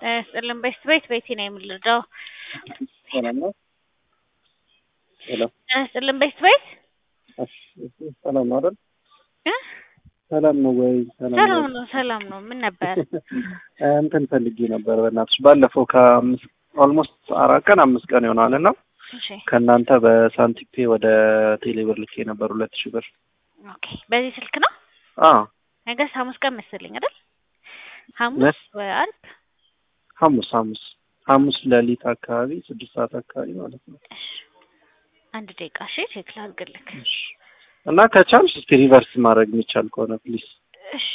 ስጥልን ቤት ቤት ቤቴ ነው የምልደው ሰላም ነው። ሄሎ ስጥልን ቤት ቤት እሺ፣ ሰላም ነው አይደል? እ? ሰላም ነው ወይ? ሰላም ሰላም ነው። ነው ሰላም ነው። ምን ነበር? እንትን ፈልጌ ነበር በእናትሽ ባለፈው ከአምስት ኦልሞስት አራት ቀን አምስት ቀን ይሆናል እና እሺ ከእናንተ በሳንቲፔ ወደ ቴሌብር ልኬ ነበር ሁለት ሺህ ብር። ኦኬ። በዚህ ስልክ ነው አዎ ነገ ሐሙስ ቀን መሰለኝ አይደል? ሐሙስ መስ ወይ ዓርብ? ሐሙስ ሐሙስ ሐሙስ ሌሊት አካባቢ ስድስት ሰዓት አካባቢ ማለት ነው። እሺ አንድ ደቂቃ እሺ፣ ቼክ ላድርግልህ። እሺ። እና ከቻልሽ እስኪ ሪቨርስ ማድረግ የሚቻል ከሆነ ፕሊዝ። እሺ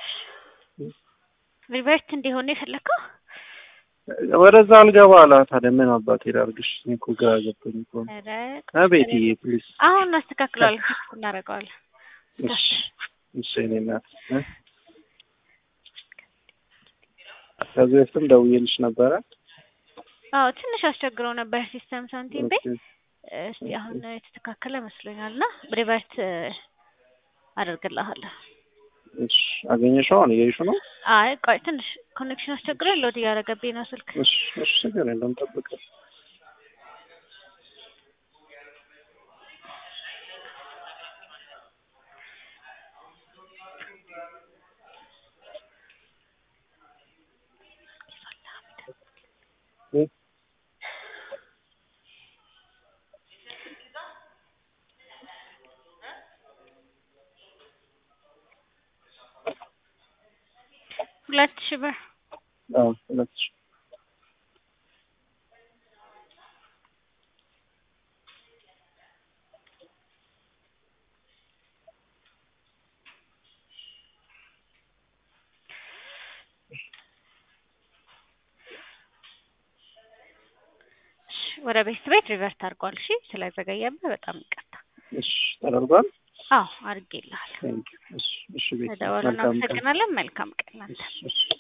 ሪቨርት እንዲሆን የፈለከው? ወደዛ አልገባ አላ ታዲያ ምን አባቴ ላድርግሽ? እኔ እኮ ግራ ገብቶኝ እኮ ነው። ኧረ አቤትዬ ፕሊዝ። አሁን እናስተካክለዋለን፣ ፊክስ እናደርገዋለን። እሺ እሺ የእኔ እናት እ? ከዚህ በፊትም ደውዬልሽ ነበረ። አዎ ትንሽ አስቸግረው ነበር ሲስተም ሳንቲም ቤ ኦኬ። እስቲ አሁን የተስተካከለ መስሎኛል እና ሪቨርት አደርግልሃለሁ። እሺ አገኘሽው? አሁን እያየሽው ነው? አይ ቆይ ትንሽ ኮኔክሽን አስቸግሮ ሎድ እያደረገብኝ ነው ስልክ። እሺ እሺ ችግር የለም ጠብቅ። እ? ሁለት ሺህ ብር አዎ ሁለት ሺህ እሺ፣ ወደ ቤት ቤት ሪቨርት አድርጓል። እሺ ስለዘገየብህ በጣም ይቅርታ። እሺ ተደርጓል። አዎ አድርጌልሃለሁ። ቴንክ ዩ። እሺ እሺ ቤት ተደወሉ። መልካም ቀን። እናመሰግናለን። መልካም ቀን። አንተ እሺ እሺ